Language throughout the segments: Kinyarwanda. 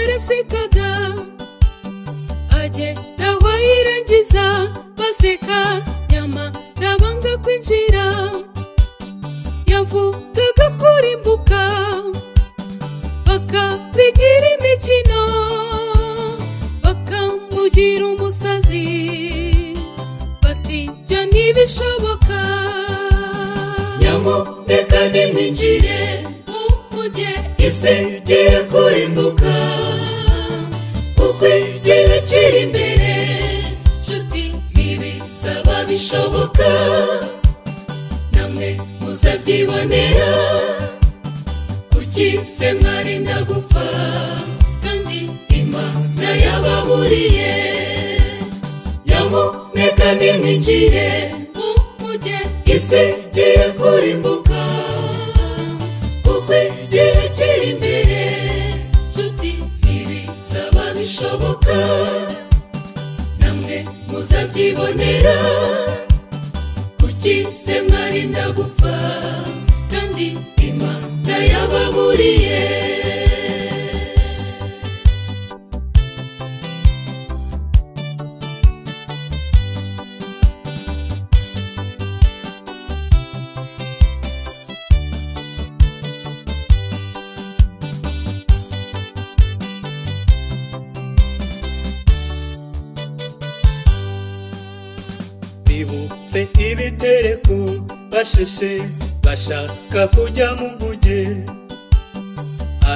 yarekaga agenda aho yirangiza baseka nyama nabanga kwinjira yavugaga kurimbuka bakabigira imikino bakamugira umusazi bati byo ntibishoboka nyamureka nimwinjire umujye isi igiye kurimbuka kuko igihe kiri imbere nshuti ntibisaba bishoboka namwe muzabyibonera kukise mwari ndagupfa kandi imana yababuriye nyamureka nimwinjire umujye isi igiye kurimbuka kuko igihe kiri imbere nshuti ntibisaba bishoboka namwe muzabyibonera kukise mwari ndagupfa kandi imana yababuriye bibutse ibitereko basheshe bashaka kujya mu nguge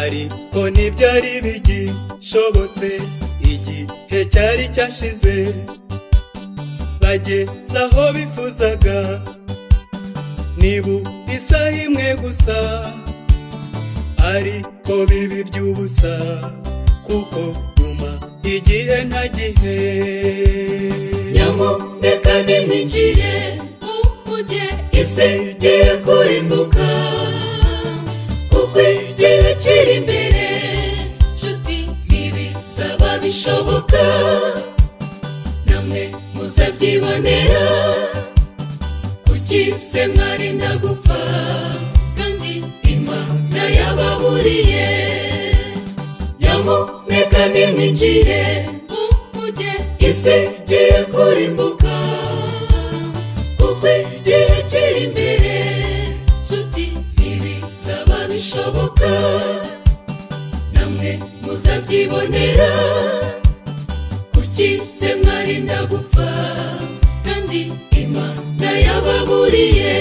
ariko ntibyari bigishobotse igihe cyari cyashize bageze aho bifuzaga nibura isaha imwe gusa ariko bibi by'ubusa kuko guma igihe nta gihe nyamureka nimwinjire umujye isi igiye kurimbuka kuko igihe kiri imbere nshuti ntibisaba bishoboka namwe muzabyibonera kukise mwari ndagupfa kandi imana yababuriye nyamureka nimwinjire umujye isi igiye kurimbuka kuko igihe kiri imbere nshuti ntibisaba bishoboka namwe muzabyibonera kukise mwari ndagupfa kandi imana yababuriye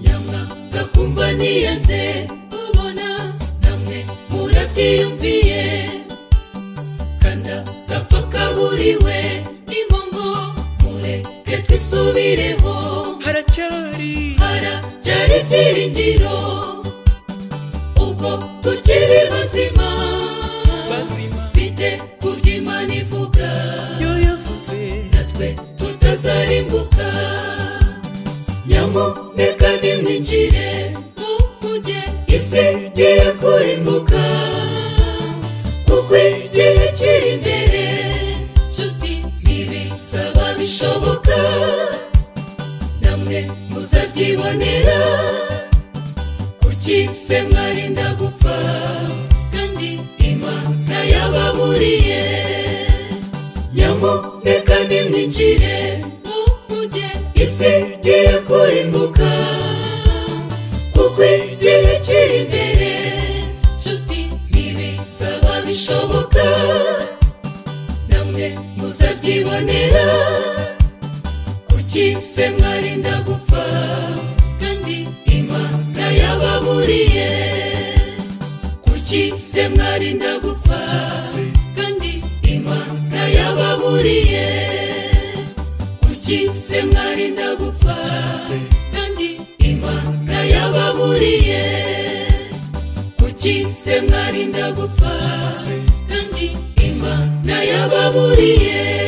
nyamwanga kumva niyanze kubona namwe murabyiyumviye kanda gapfa kaburiwe n'impongo mureke twisubireho haracyari haracyari ibyiringiro ubwo tukiri bazima bazima twite ku by'imana ivuga yo yavuze natwe tutazarimbuka nyamureka nimwinjire mumujye isi igiye kurimbuka kuko igihe kiri imbere nshuti ntibisaba bishoboka namwe muzabyibonera kukise mwari ndagupfa kandi imana yababuriye nyamureka nimwinjire mumujye isi igiye kurimbuka kuko igihe kiri imbere nshuti ntibisaba bishoboka namwe muzabyibonera kukise mwari ndagupfa kandi imana yababuriye kukise mwari ndagupfa kandi imana yababuriye kukise mwari ndagupfa kandi imana yababuriye kukise mwari ndagupfa kandi imana yababuriye